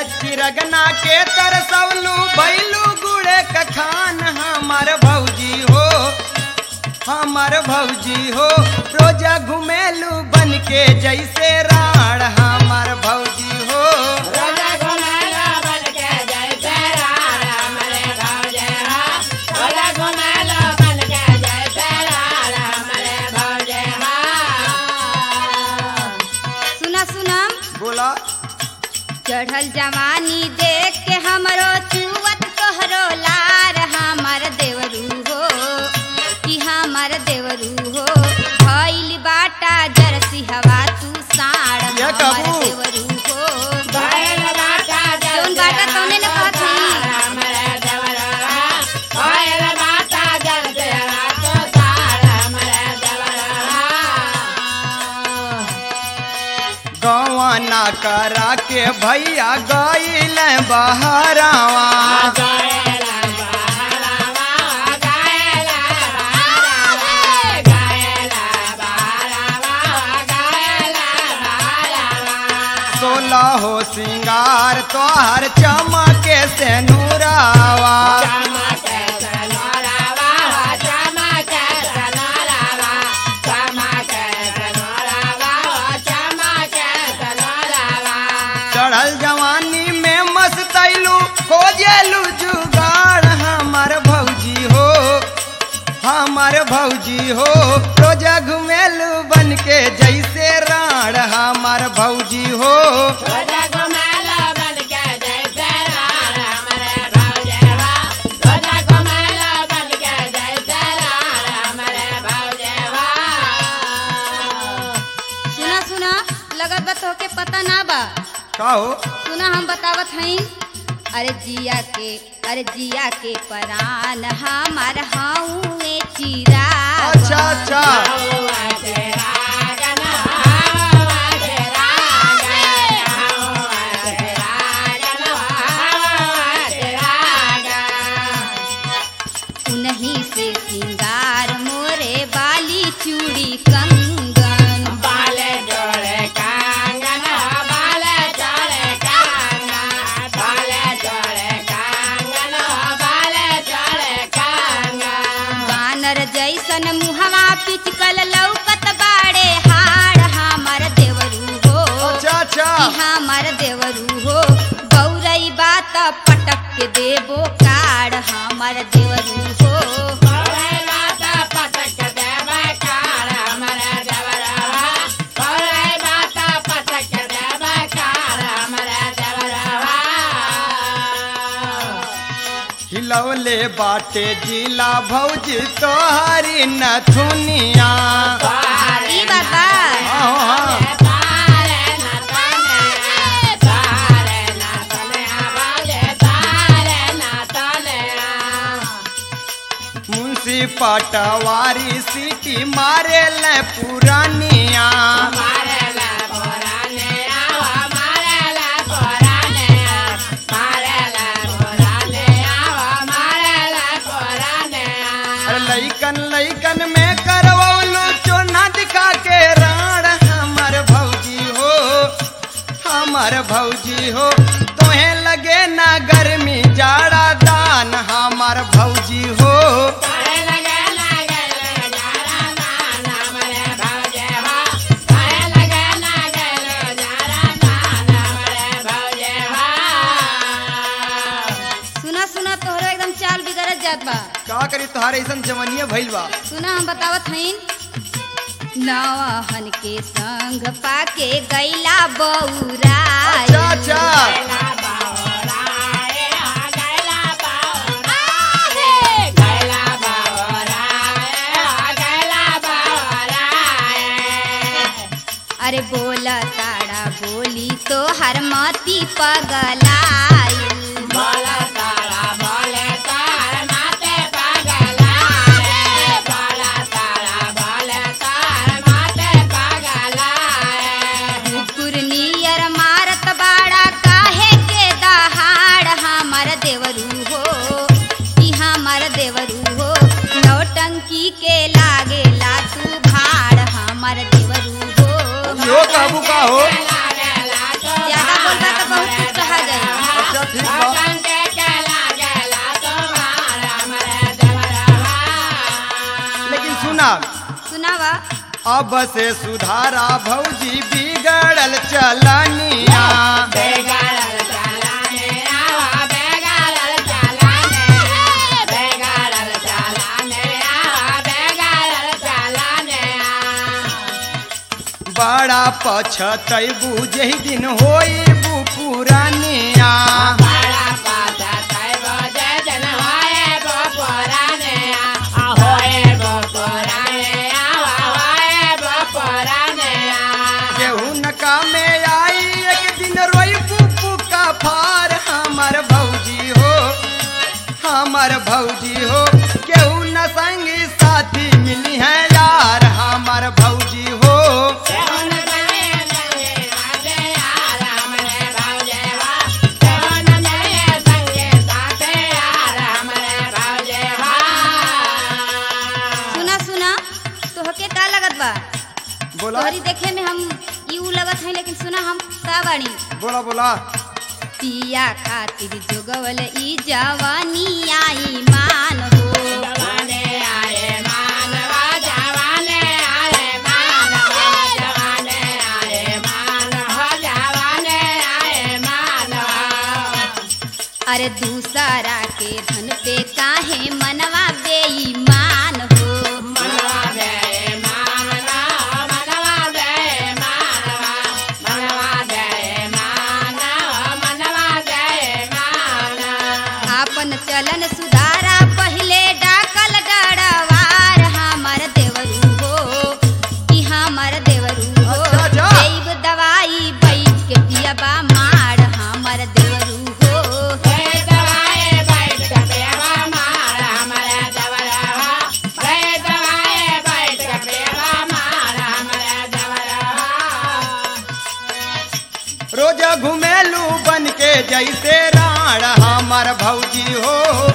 चिरगना के तरसवलू बैलू गुड़े कखान हमार भौजी हो हमार भौजी हो रोजा घुमेलू बन के जैसे राण हमार भौजी हो रोजा घुमेला बन के जैसे रार हमरे भौजे हा रोजा घुमेला बन के जैसे रार हमरे भौजे हा सुना सुना बोला चढ़ल जवानी देख के हमरो चुवत तोहरो लार हमर देवरू हो कि हमर देवरू हो भइल बाटा जरसी हवा तू साड़ ये हमर कबू? देवरू हो भइल बाटा जौन बाटा तौने न कहत हई। हमरे देवरा भइल बाटा जल देवा तो सार हमरे देवरा गवाना करा के भैया गईल बहरावा गायला बहरावा गायला बहरावा गायला बहरावा गायला बहरावा सोलह हो सिंगार तोहर चमके से नूरावा चमक सनोरावा चमक सनोरावा चमक सनोरावा चमक सनोरावा चढ़ल जवानी में मस्तैलू खोजेलू जुगाड़ हमार भौजी हो हमार भौजी हो रोजा घुमेलू बन के जैसे राण हमार भौजी हो रोजा घुमेला बन के जैसे रार हमरे भौजेवा रोजा घुमेला बन के जैसे रार हमरे भौजेवा सुना सुना लगत बा तोहके पता ना बा का हो सुना हम बतावत हई अरे जिया के अरे जिया के परान हमार हऊए चिरा अच्छा अच्छा हवा तेरा गना हवा तेरा गना हवा तेरा गना हवा तेरा गना उन्हीं से सिंगार मोरे बाली चूड़ी कंगन बाले जोड़े कांगन बाले जोड़े कांगन बाले जोड़े कांगन बाले जोड़े कांगन बानर जैसन मुहवा पिचकल लौकत बाड़े हाड़ हमर देवरू हो अच्छा अच्छा कि हमर देवरू हो गौरई बात पटक के देबो काड़ हमर देवरू हो कौरे माता पटक देवे कार हमरे देवरवा कौरे माता पटक देवे कार हमरे देवरवा हिलौले बाटे जिला भौजी तोहरी नथुनिया ई बात बा हाँ, हाँ। मुंशी पटवारी सीटी मारे ले पुरानिया अरे लइकन लइकन में करवलू चोना दिखा के राण हमर भौजी हो हमर भौजी हो तोहे लगे ना गर्मी जाड़ा दान हमर भौजी हो सुना सुना तोहरो एकदम चाल बिगड़त जात बा का करी तुहारे ऐसन जवनिया भइल बा सुना हम बतावत हईन नवहन के संग पाके गैला बौराई अच्छा अच्छा अरे बोला ताड़ा बोली तो हर मती पगलाई बोला तारा बोले तार माते पगलाए बोला तारा बोले तार माते पगलाए कुकुर नियर मारत बाड़ा काहे के दहाड़ हमर देवरू हो कि हमर देवरू हो नौटंकी के लागेला तू भाड़ हमर देवरू हो यो कहबू का हो ज्यादा बोलबा तो बहुत कुछ कहा जाए अब से सुधारा भौजी बिगड़ल चलनिया बेगारल चालाने आवा बेगारल चालाने बेगारल चालाने आवा बेगारल चालाने बड़ा पछतैबू जही दिन होई पुरानिया बड़ा पाता तैबो जय जन होए गो पुराने आ होए गो पुराने आवा होए गो पुराने केहू नका में आई एक दिन रोई पुप्पू का फार हमर भौजी हो हमर भौजी हो केहू न संगी साथी मिली है यार हमर भौजी हो कौन बने संगे साथे यार हमरे भौजे वा कौन बने संगे साथे यार हमरे भौजे वा सुना सुना तोहके का लगत बा बोला तोहरी देखे में हम यू लगत है लेकिन सुना हम का बाड़ी बोला बोला पिया खातिर जोगवल ई जवानी आई मान हो जवाने आए मानवा जवाने आए मानवा जवाने आए मानवा जवाने आए मानवा अरे दूसरा के धन पे काहे मनवा बेईमान हो मनवा दे मानवा मनवा दे मानवा मनवा दे मानवा मनवा दे मानवा आपन चलन सुधारा पहिले डाकल डड़वार हमर देवरू हो कि हमर देवरू हो अच्छा, अच्छा। देव दवाई बैठ के पियबा मार हमर देवरू हो हे दवाए बैठ के पेवा मार हमरे दवरवा हे दवाए बैठ के पेवा मार हमरे दवरवा रोज घुमेलू बन के जैसे राण हमर भौजी हो